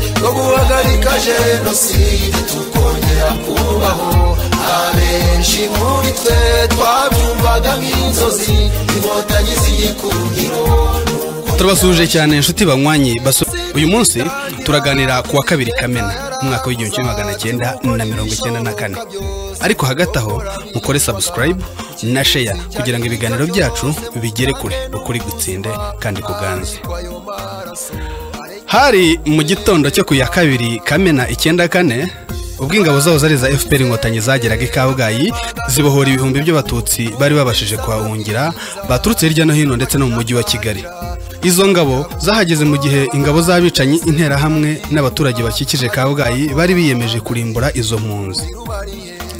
guhagarika jenoside tukongera kubaho abenshi muri twe twabyumvaga nk'inzozi inkotanyi zigikundiro turabasuhuje cyane inshuti banywanye basu uyu munsi turaganira ku wa kabiri kamena mu mwaka w'igihumbi kimwe magana cyenda na mirongo icyenda na kane ariko hagati aho mukore sabusikarayibu na sheya kugira ngo ibiganiro byacu bigere kure ukuri gutsinde kandi kuganze hari mu gitondo cyo ku ya kabiri kamena icyenda kane ubwo ingabo zaho zari za fpr inkotanyi zageraga i kabgayi zibohora ibihumbi by'abatutsi bari babashije kuhahungira baturutse hirya no hino ndetse no mu mujyi wa kigali izo ngabo zahageze mu gihe ingabo z'abicanyi interahamwe n'abaturage bakikije kabgayi bari biyemeje kurimbura izo mpunzi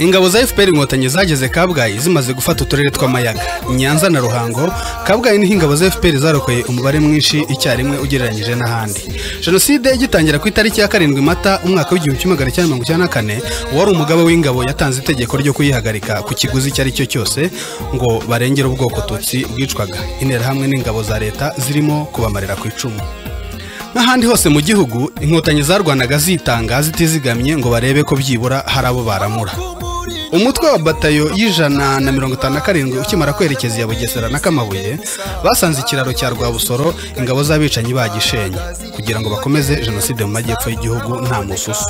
ingabo za fpr inkotanyi zageze kabgayi zimaze gufata uturere tw'amayaga nyanza na ruhango kabgayi niho ingabo za fpr zarokoye umubare mwinshi icyarimwe ugereranyije n'ahandi jenoside igitangira ku itariki ya karindwi mata umwaka w'igihumbi kimwe magana cyenda mirongo icyenda na kane uwari umugaba w'ingabo yatanze itegeko ryo kuyihagarika ku kiguzi icyo ari cyo cyose ngo barengere ubwoko tutsi bwicwaga interahamwe n'ingabo za leta zirimo kubamarira ku icumu nk'ahandi hose mu gihugu inkotanyi zarwanaga zitanga zitizigamye ngo barebe ko byibura hari abo baramura umutwe wa batayo y'ijana na mirongo itanu na karindwi ukimara kwerekeza iya bugesera na kamabuye basanze ikiraro cya rwabusoro ingabo z'abicanyi bagishenye kugira ngo bakomeze jenoside mu majyepfo y'igihugu nta mususu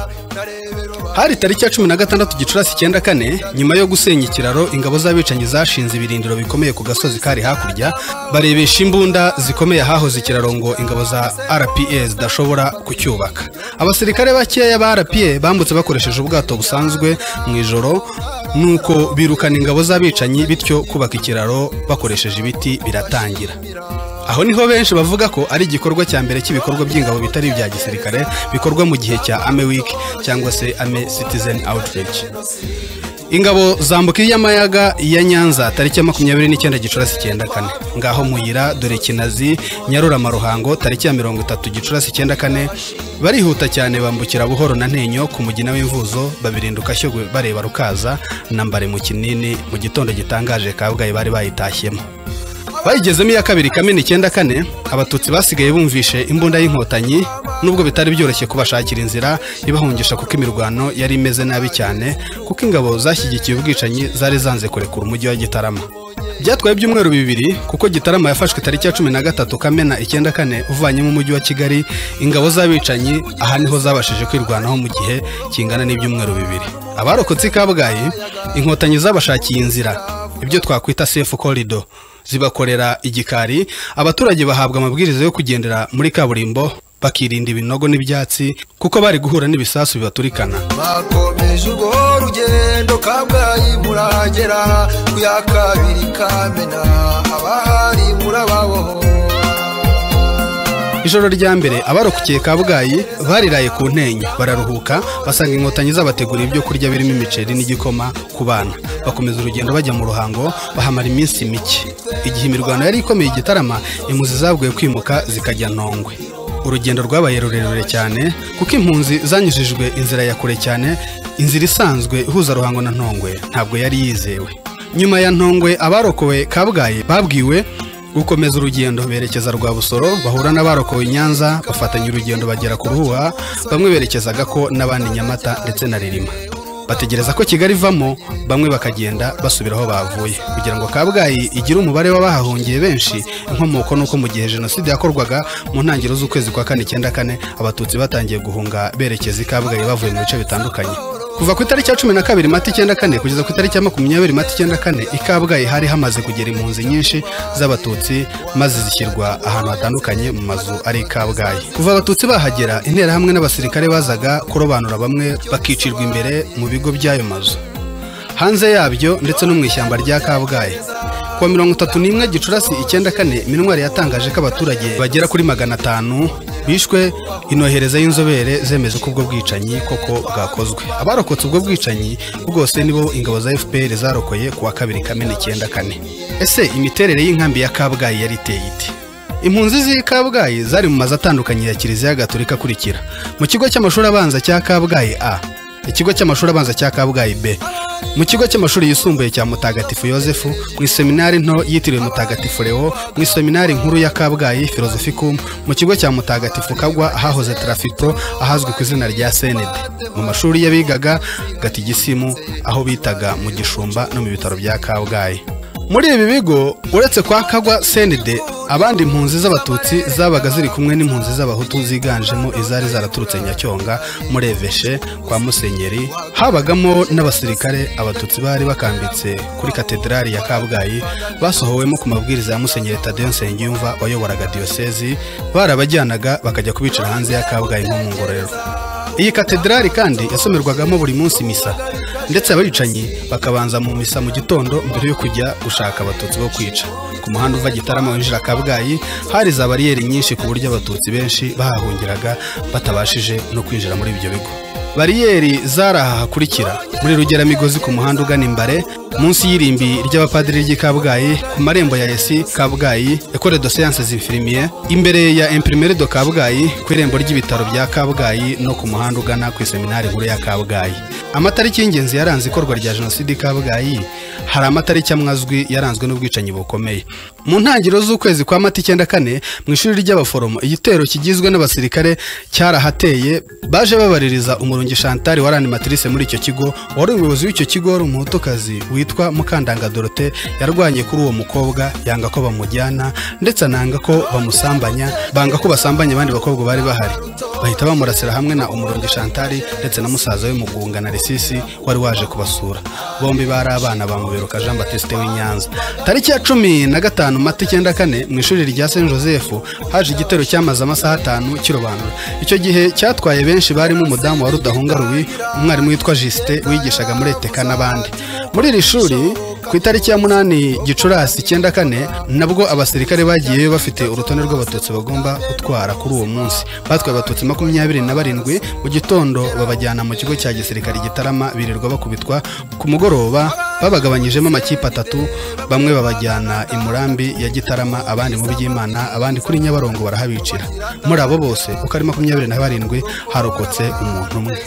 hari tariki ya cumi na gatandatu gicurasi icyenda kane nyuma yo gusenya ikiraro ingabo z'abicanyi zashinze ibirindiro bikomeye ku gasozi kari hakurya barebesha imbunda zikomeye ahahoze ikiraro ngo ingabo za rpa zidashobora kucyubaka abasirikare bakeya ba rpa bambutse bakoresheje ubwato busanzwe mu ijoro nuko birukana ingabo z'abicanyi bityo kubaka ikiraro bakoresheje ibiti biratangira aho niho benshi bavuga ko ari igikorwa cya mbere cy'ibikorwa by'ingabo bitari ibya gisirikare bikorwa mu gihe cya ame wiki cyangwa se ame citizen outreach ingabo zambuka iy'amayaga ya nyanza tariki ya makumyabiri n'icyenda gicurasi icyenda kane ngaho muyira dore kinazi nyarurama ruhango tariki ya mirongo itatu gicurasi icyenda kane barihuta cyane bambukira buhoro na ntenyo ku mugina w'imvuzo babirinduka shyogwe bareba rukaza na mbare mu kinini mu gitondo gitangaje kabgayi bari bayitashyemo bayigezemo iya kabiri kamena icyenda kane abatutsi basigaye bumvishe imbunda y'inkotanyi nubwo bitari byoroshye kubashakira inzira ibahungisha kuko imirwano yari imeze nabi cyane kuko ingabo zashyigikiye ubwicanyi zari zanze kurekura umujyi wa gitarama byatwaye ibyumweru bibiri kuko gitarama yafashwe tariki ya cumi na gatatu kamena icyenda kane uvanyemo umujyi wa kigali ingabo z'abicanyi aha niho zabashije kwirwanaho mu gihe kingana n'ibyumweru bibiri abarokotse i kabgayi inkotanyi zabashakiye inzira ibyo twakwita sefu korido zibakorera igikari abaturage bahabwa amabwiriza yo kugendera muri kaburimbo bakirinda ibinogo n'ibyatsi kuko bari guhura n'ibisasu bibaturikana bakomeje ubwo rugendo kabgayi muragera ku ya kabiri kamena abahari murababohora ijoro rya mbere abarokokiye kabgayi bariraye ku ntenyo bararuhuka basanga inkotanyi zabateguriye ibyo kurya birimo imiceri n'igikoma ku bana bakomeza urugendo bajya mu ruhango bahamara iminsi mike igihe imirwano yari ikomeye igitarama impunzi zavuye kwimuka zikajya ntongwe urugendo rwabaye rurerure cyane kuko impunzi zanyujijwe inzira ya kure cyane inzira isanzwe ihuza ruhango na ntongwe ntabwo yari yizewe nyuma ya ntongwe abarokowe kabgayi babwiwe gukomeza urugendo berekeza rwa busoro bahura n'abarokowe nyanza bafatanya urugendo bagera ku ruhuha bamwe berekezaga ko n'abandi nyamata ndetse na ririma bategereza ko kigali ivamo bamwe bakagenda basubira aho bavuye kugira ngo kabgayi igire umubare w'abahahungiye benshi inkomoko ni uko mu gihe jenoside yakorwaga mu ntangiriro z'ukwezi kwa kane icyenda kane abatutsi batangiye guhunga berekeza i kabgayi bavuye mu bice bitandukanye kuva ku itariki ya cumi na kabiri mata icyenda kane kugeza ku itariki ya makumyabiri mata icyenda kane i kabgayi hari hamaze kugera impunzi nyinshi z'abatutsi maze zishyirwa ahantu hatandukanye mu mazu ari i kabgayi kuva abatutsi bahagera interahamwe n'abasirikare bazaga kurobanura bamwe bakicirwa imbere mu bigo by'ayo mazu hanze yabyo ndetse no mu ishyamba rya kabgayi kuwa mirongo itatu n'imwe gicurasi icyenda kane minwari yatangaje ko abaturage bagera kuri magana atanu bishwe inohereza y'inzobere zemeza uko ubwo bwicanyi koko bwakozwe abarokotse ubwo bwicanyi bwose nibo ingabo za fpr zarokoye ku wa kabiri kamena icyenda kane ese imiterere y'inkambi ya kabgayi yari iteye ite impunzi z'i kabgayi zari mu mazu atandukanye ya kiliziya gatolika akurikira mu kigo cy'amashuri abanza cya kabgayi a ikigo cy'amashuri abanza cya kabgayi b mu kigo cy'amashuri yisumbuye cya mutagatifu yosefu mu iseminari nto yitiriwe mutagatifu leo mu iseminari nkuru ya kabgayi filozofikum mu kigo cya mutagatifu kagwa ahahoze tarafipro ahazwi ku izina rya senede mu mashuri y'abigaga gatigisimu aho bitaga mu gishumba no mu bitaro bya kabgayi muri ibi bigo uretse kwa kagwa senide abandi impunzi z'abatutsi zabaga ziri kumwe n'impunzi z'abahutu ziganjemo izari zaraturutse nyacyonga muri eveshe kwa musenyeri habagamo n'abasirikare abatutsi bari bakambitse kuri katedrali ya kabgayi basohowemo ku mabwiriza ya musenyeri tadeyo nsengiyumva wayoboraga diyosezi barabajyanaga bakajya kubicara hanze ya kabgayi nko mu ngororero iyi katedrali kandi yasomerwagamo buri munsi misa ndetse abicanyi bakabanza mu misa mu gitondo mbere yo kujya gushaka abatutsi bo kwica ku muhanda uva gitarama winjira kabgayi hari za bariyeri nyinshi ku buryo abatutsi benshi bahahungiraga batabashije no kwinjira muri ibyo bigo bariyeri zari aha hakurikira muri rugeramigozi ku muhanda ugana imbare munsi y'irimbi ry'abapadiri ry'i kabgayi ku marembo ya esi kabgayi ekore do siyanse z'infirimiye imbere ya imprimere do kabgayi ku irembo ry'ibitaro bya kabgayi no ku muhanda ugana ku iseminari nkuru ya kabgayi amatariki y'ingenzi yaranze ikorwa rya jenoside i kabgayi hari amatariki amwe azwi yaranzwe n'ubwicanyi bukomeye mu ntangiriro z'ukwezi kwa mata icyenda kane mu ishuri ry'abaforomo igitero kigizwe n'abasirikare cyarahateye baje babaririza umurongi shantari warani matrice muri icyo kigo wari umuyobozi w'icyo kigo wari umuhutukazi witwa mukandanga dorote yarwanye kuri uwo mukobwa yanga ko bamujyana ndetse ananga ko bamusambanya banga ko basambanya abandi bakobwa bari bahari bahita bamurasira hamwe na umurongi shantari ndetse na musaza we mugunga na resisi wari waje kubasura bombi bari abana ba muberuka jean batiste w'inyanza tariki ya cumi na gatanu mata icyenda kane mu ishuri rya saint joseph haje igitero cyamaze amasaha atanu kirobanura icyo gihe cyatwaye benshi barimo umudamu wa rudahunga rubi umwarimu witwa jisite wigishaga muri eteka n'abandi muri iri shuri ku itariki ya munani gicurasi icyenda kane nabwo abasirikare bagiyeyo bafite urutonde rw'abatutsi bagomba gutwara kuri uwo munsi batwaye abatutsi makumyabiri na barindwi mu gitondo babajyana mu kigo cya gisirikare gitarama birirwa bakubitwa ku mugoroba babagabanyijemo amakipe atatu bamwe babajyana i murambi ya gitarama abandi mu by'imana abandi kuri nyabarongo barahabicira muri abo bose uko ari makumyabiri na barindwi harokotse umuntu umwe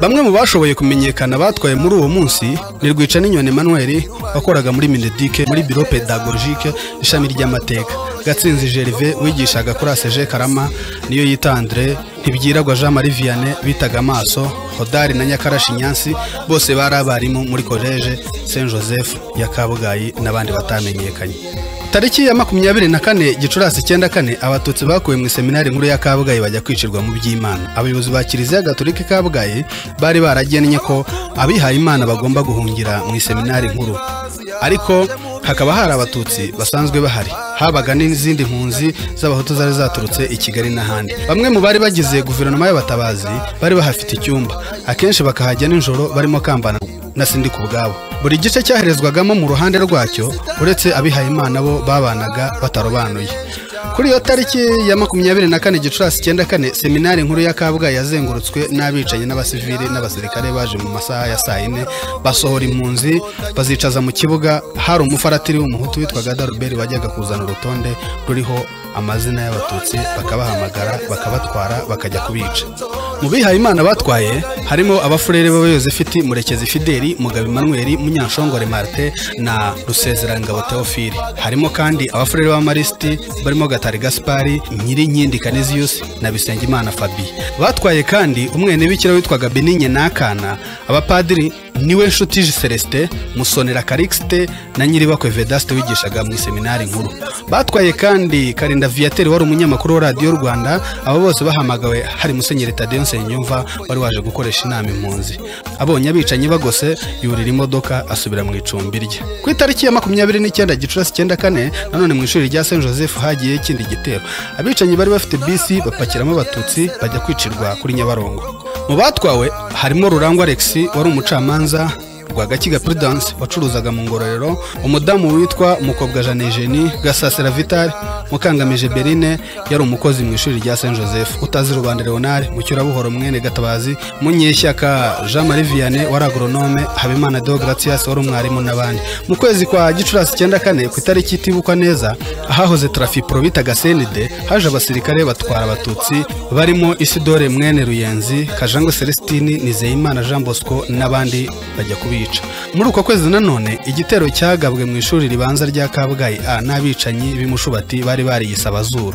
bamwe mu bashoboye kumenyekana batwaye muri uwo munsi ni rwica n'inyoni emmanuel wakoraga muri minedike muri biro pedagogike ishami ry'amateka gatsinzi gerve wigishaga kuri aseje karama niyo yitandire ntibyiragwa jean marie vianney bitaga amaso hodari na nyakarashi nyansi bose bari abarimu muri koleje saint joseph ya kabgayi n'abandi batamenyekanye tariki ya makumyabiri na kane gicurasi icyenda kane abatutsi bakuwe mu iseminari nkuru ya kabgayi bajya kwicirwa mu by'imana abayobozi ba kiliziya gatolika kabgayi bari baragennye ko abihaye imana bagomba guhungira mu iseminari nkuru ariko hakaba hari abatutsi basanzwe bahari habaga n'izindi mpunzi z'abahutu zari zaturutse i kigali n'ahandi bamwe mu bari bagize guverinoma y'abatabazi bari bahafite icyumba akenshi bakahajya nijoro barimo kambana na sindi ku bwabo buri gice cyaherezwagamo mu ruhande rwacyo uretse abihayimana bo babanaga batarobanuye kuri iyo tariki ya makumyabiri na kane gicurasi icyenda kane seminari nkuru ya kabgayi yazengurutswe n'abicanyi n'abasivili n'abasirikare baje mu masaha ya saa yine basohora impunzi bazicaza mu kibuga hari umufaratiri w'umuhutu witwaga daruberi wajyaga kuzana urutonde ruriho amazina y'abatutsi bakabahamagara bakabatwara bakajya kubica mu bihaye imana batwaye harimo abafurere b'abayozefiti murekezi fideli mugabe manuel munyanshongore marite na rusezerangabo teofili harimo kandi abafurere b'abamarisiti barimo gatari gaspari nyirinkindi kaniziyusi na bisengimana fabi batwaye kandi umwenebikira witwaga beninye n'akana abapadiri niwe nshuti celestin musonera karikisite na nyiribakwe vedasite wigishaga mu iseminari nkuru batwaye kandi karinda viyateri wari umunyamakuru wa radiyo rwanda abo bose bahamagawe hari musenyeri tadeyo nsengiyumva wari waje gukoresha inama impunzi abonye abicanyi bagose yurira imodoka asubira mu icumbi rye ku itariki ya makumyabiri n'icyenda gicurasi icyenda kane nanone mu ishuri rya saint joseph hagiye ikindi gitero abicanyi bari bafite bisi bapakiramo abatutsi bajya kwicirwa kuri nyabarongo mu batwawe harimo rurangwa alex wari umucamanza rwagakiga prudence wacuruzaga mu ngororero umudamu witwa mukobwa jane jeni gasasira vitali mukangamije berine yari umukozi mu ishuri rya saint joseph utazi rubanda leonard mucyurabuhoro mwene gatabazi munyeshyaka jean marie vianney wari agronome habimana deo gratias wari umwarimu n'abandi mu kwezi kwa gicurasi icyenda kane ku itariki itibukwa neza ahahoze trafipro bitaga senide haje abasirikare batwara abatutsi barimo isidore mwene ruyenzi kajango celestini nizeyimana jean bosco n'abandi bajya kubica muri uko kwezi nanone igitero cyagabwe mu ishuri ribanza rya kabgayi a n'abicanyi b'imushubati bari bariyise abazuru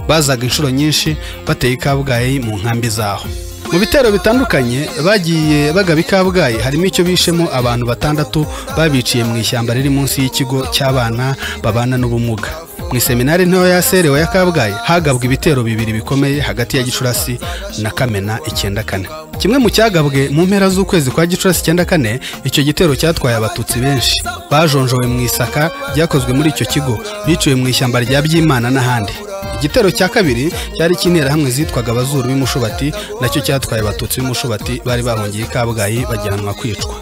bazaga inshuro nyinshi bateye i kabgayi mu nkambi zaho mu bitero bitandukanye bagiye bagaba i kabgayi harimo icyo bishemo abantu batandatu babiciye mu ishyamba riri munsi y'ikigo cy'abana babana n'ubumuga mu iseminari ntoya yaserewe ya kabgayi hagabwa ibitero bibiri bikomeye hagati ya gicurasi na kamena icyenda kane kimwe mu cyagabwe mu mpera z'ukwezi kwa gicurasi icyenda kane icyo gitero cyatwaye abatutsi benshi bajonjowe mu isaka ryakozwe muri icyo kigo biciwe mu ishyamba rya byimana n'ahandi igitero cya kabiri cyari hamwe zitwaga abazuru b'imushubati nacyo cyatwaye abatutsi b'imushubati bari bahungiye i kabgayi bajyanwa kwicwa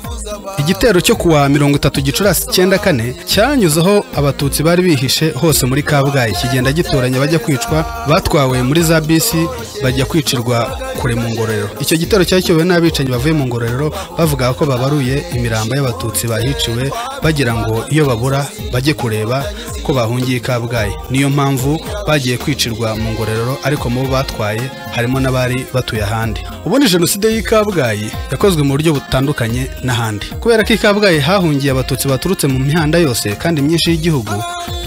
igitero cyo kuwa mirongo itatu gicurasi icyenda kane cyanyuzeho abatutsi bari bihishe hose muri kabgayi kigenda gitoranya bajya kwicwa batwawe muri za bisi bajya kwicirwa kure mu ngororero icyo gitero cyari kiyobowe n'abicanyi bavuye mu ngororero bavuga ko babaruye imirambo y'abatutsi bahiciwe bagira ngo iyo babura bajye kureba ko bahungiye i kabgayi niyo mpamvu bagiye kwicirwa mu ngororero ariko mu bo batwaye harimo n'abari batuye ahandi ubundi jenoside y'i kabgayi yakozwe mu buryo butandukanye n'ahandi kubera ko i kabgayi hahungiye abatutsi baturutse mu mihanda yose kandi myinshi y'igihugu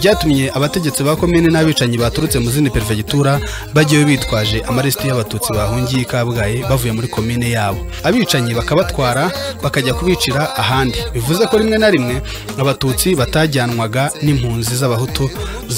byatumye abategetsi ba komine n'abicanyi baturutse mu zindi perefegitura bagiye bitwaje amaresiti y'abatutsi bahungiye i kabgayi bavuye muri komine yabo abicanyi bakabatwara bakajya kubicira ahandi bivuze ko rimwe na rimwe abatutsi batajyanwaga n'impunzi z'abahutu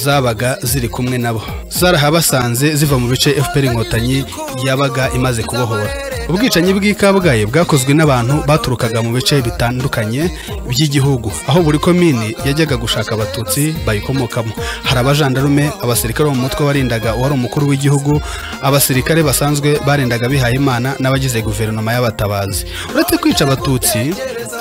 zabaga ziri kumwe nabo zarahabasanze ziva mu bice fpr inkotanyi yabaga imaze kubohora ubwicanyi bw'i kabgayi bwakozwe n'abantu baturukaga mu bice bitandukanye by'igihugu aho buri komini yajyaga gushaka abatutsi bayikomokamo hari abajandarume abasirikare bo mu mutwe warindaga uwari umukuru w'igihugu abasirikare basanzwe barindaga bihaye imana n'abagize guverinoma y'abatabazi uretse kwica abatutsi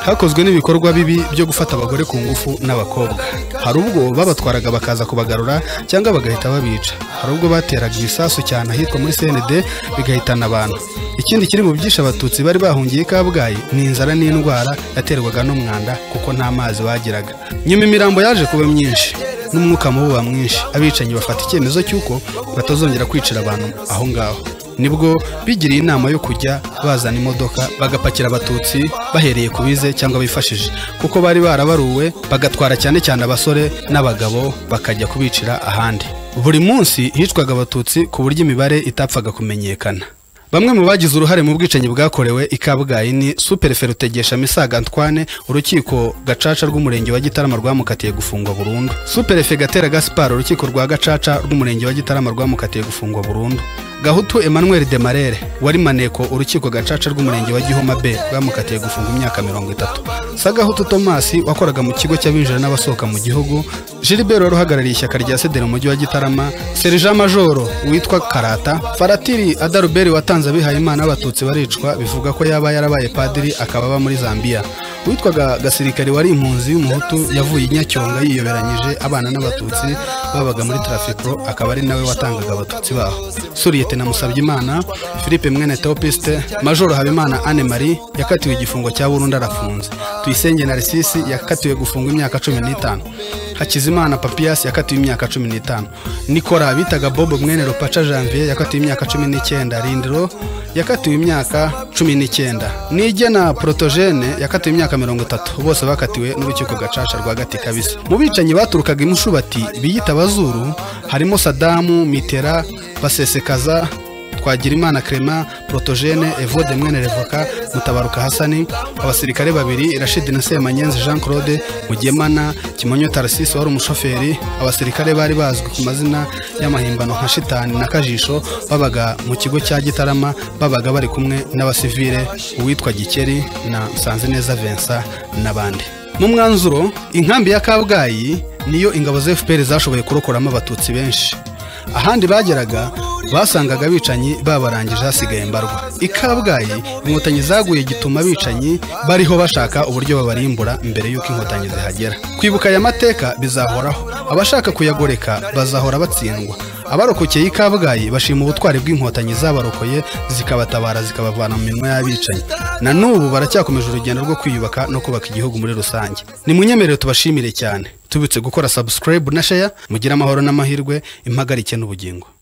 hakozwe n'ibikorwa bibi byo gufata abagore ku ngufu n'abakobwa hari ubwo babatwaraga bakaza kubagarura cyangwa bagahita babica hari ubwo bateraga ibisasu cyane ahitwa muri cnd bigahitana abantu ikindi kiri mu byishe abatutsi bari bahungiye i kabgayi ni inzara n'indwara yaterwaga n'umwanda kuko nta mazi bagiraga nyuma imirambo yaje kuba myinshi n'umwuka mubi uba mwinshi abicanyi bafata icyemezo cy'uko batazongera kwicira abantu aho ngaho nibwo bigiriye inama yo kujya bazana imodoka bagapakira abatutsi bahereye ku bize cyangwa bifashije kuko bari barabaruwe bagatwara cyane cyane abasore n'abagabo bakajya kubicira ahandi buri munsi hicwaga abatutsi ku buryo imibare itapfaga kumenyekana bamwe mu bagize uruhare mu bwicanyi bwakorewe i kabgayi ni superefe rutegesha misaga antwane urukiko gacaca rw'umurenge wa gitarama rwamukatiye gufungwa burundu superefe gatera gaspar urukiko rwa gacaca rw'umurenge wa gitarama rwamukatiye gufungwa burundu gahutu emmanuel demarere wari maneko urukiko gacaca rw'umurenge wa gihoma b rwamukatiye gufunga imyaka mirongo itatu sagahutu tomasi wakoraga mu kigo cy'abinjira n'abasohoka mu gihugu gilbert wari uhagarariye ishyaka rya sedera mu mujyi wa gitarama serija majoro witwa karata faratiri adaruberi watanze abihaye imana abatutsi baricwa bivuga ko yaba yarabaye padiri akaba aba muri zambia witwaga gasirikare wari impunzi y'umuhutu yavuye i nyacyonga yiyoberanyije abana n'abatutsi babaga muri tarafiko akaba ari nawe watangaga abatutsi baho suriyete na musabyimana philippe mwene teopiste majoro habimana anne marie yakatiwe igifungo cya burundu arafunze tuyisenge narisisi yakatiwe gufungwa imyaka cumi n'itanu hakizimana papiyasi yakatiwe imyaka cumi n'itanu nikora bitaga bobo mwene rupaca janvier yakatiwe imyaka cumi n'icyenda rindiro yakatiwe imyaka cumi n'icyenda nigena protogene yakatiwe imyaka mirongo itatu bose bakatiwe n'urukiko gacaca rwagati kabisa mu bicanyi baturukaga imushubati biyita abazuru harimo sadamu mitera basesekaza twagirimana crema protogene evode mwene revoka mutabaruka hasani abasirikare babiri rashidi na semanyenzi jean claude mugemana kimonyo tarsisi wari umushoferi abasirikare bari bazwi ku mazina y'amahimbano nka shitani na kajisho babaga mu kigo cya gitarama babaga bari kumwe n'abasivire uwitwa gikeri na nsanzineza vincent n'abandi mu mwanzuro inkambi ya kabgayi niyo ingabo za fpr zashoboye kurokoramo abatutsi benshi ahandi bageraga basangaga abicanyi babarangije hasigaye mbarwa i kabgayi inkotanyi zaguye gituma abicanyi bariho bashaka uburyo babarimbura mbere y'uko inkotanyi zihagera kwibuka aya mateka bizahoraho abashaka kuyagoreka bazahora batsindwa abarokokeye i kabgayi bashima ubutwari bw'inkotanyi zabarokoye zikabatabara zikabavana mu minwa y'abicanyi na n'ubu baracyakomeje urugendo rwo kwiyubaka no kubaka igihugu muri rusange ni munyemerere tubashimire cyane tubitse gukora subscribe na share mugire amahoro n'amahirwe impagarike n'ubugingo